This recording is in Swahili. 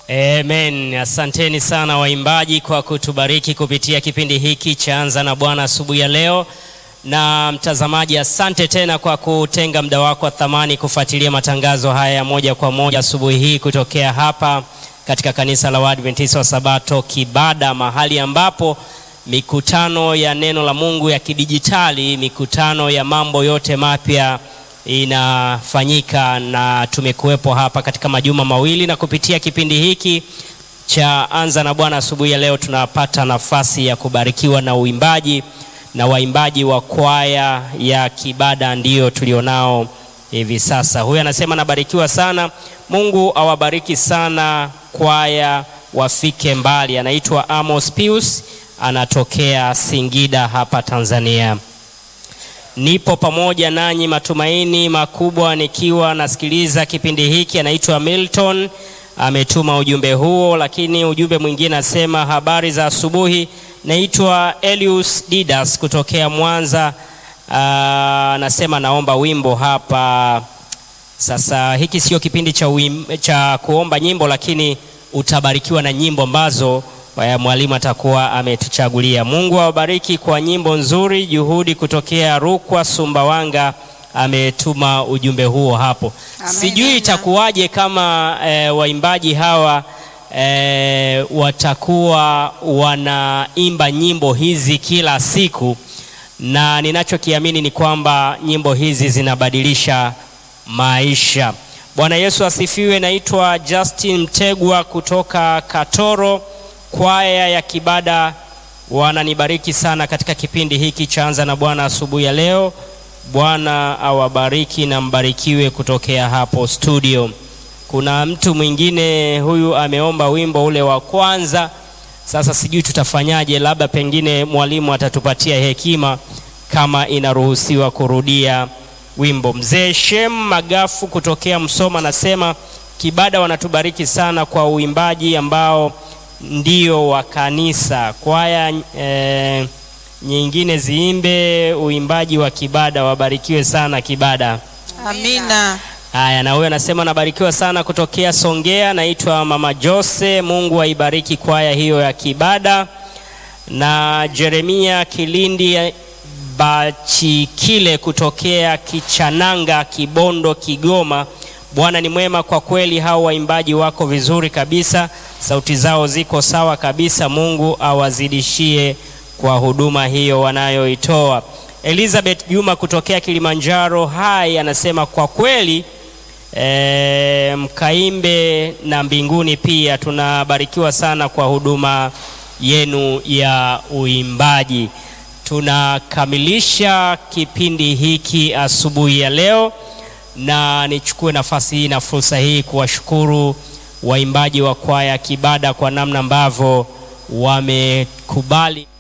Amen. Asanteni sana waimbaji kwa kutubariki kupitia kipindi hiki cha Anza na Bwana asubuhi ya leo. Na mtazamaji, asante tena kwa kutenga muda wako wa thamani kufuatilia matangazo haya ya moja kwa moja asubuhi hii kutokea hapa katika kanisa la Waadventista wa Sabato Kibada, mahali ambapo mikutano ya neno la Mungu ya kidijitali, mikutano ya mambo yote mapya inafanyika na tumekuwepo hapa katika majuma mawili, na kupitia kipindi hiki cha Anza na Bwana asubuhi ya leo tunapata nafasi ya kubarikiwa na uimbaji na waimbaji wa kwaya ya Kibada ndio tulionao hivi sasa. Huyu anasema nabarikiwa sana, Mungu awabariki sana kwaya wafike mbali. Anaitwa Amos Pius, anatokea Singida hapa Tanzania. Nipo pamoja nanyi, matumaini makubwa nikiwa nasikiliza kipindi hiki. Anaitwa Milton, ametuma ujumbe huo, lakini ujumbe mwingine asema habari za asubuhi. Naitwa Elius Didas kutokea Mwanza. Anasema naomba wimbo hapa. Sasa hiki sio kipindi cha, uim, cha kuomba nyimbo, lakini utabarikiwa na nyimbo ambazo mwalimu atakuwa ametuchagulia. Mungu awabariki kwa nyimbo nzuri. Juhudi kutokea Rukwa, Sumbawanga ametuma ujumbe huo hapo. Amen. Sijui itakuwaje kama e, waimbaji hawa e, watakuwa wanaimba nyimbo hizi kila siku, na ninachokiamini ni kwamba nyimbo hizi zinabadilisha maisha. Bwana Yesu asifiwe. Naitwa Justin Mtegwa kutoka Katoro kwaya ya Kibada wananibariki sana katika kipindi hiki cha Anza na Bwana asubuhi ya leo. Bwana awabariki na mbarikiwe kutokea hapo studio. Kuna mtu mwingine huyu ameomba wimbo ule wa kwanza. Sasa sijui tutafanyaje, labda pengine mwalimu atatupatia hekima kama inaruhusiwa kurudia wimbo. Mzee Shem Magafu kutokea Msoma anasema Kibada wanatubariki sana kwa uimbaji ambao ndio wa kanisa. Kwaya e, nyingine ziimbe uimbaji wa Kibada. Wabarikiwe sana Kibada. Amina. Haya, na huyo anasema nabarikiwa sana kutokea Songea. Naitwa Mama Jose. Mungu aibariki kwaya hiyo ya Kibada. Na Jeremia Kilindi Bachikile kutokea Kichananga, Kibondo, Kigoma. Bwana ni mwema kwa kweli, hao waimbaji wako vizuri kabisa, sauti zao ziko sawa kabisa. Mungu awazidishie kwa huduma hiyo wanayoitoa. Elizabeth Juma kutokea Kilimanjaro hai anasema kwa kweli e, mkaimbe na mbinguni pia. Tunabarikiwa sana kwa huduma yenu ya uimbaji. Tunakamilisha kipindi hiki asubuhi ya leo na nichukue nafasi hii na fursa hii kuwashukuru waimbaji wa kwaya Kibada kwa namna ambavyo wamekubali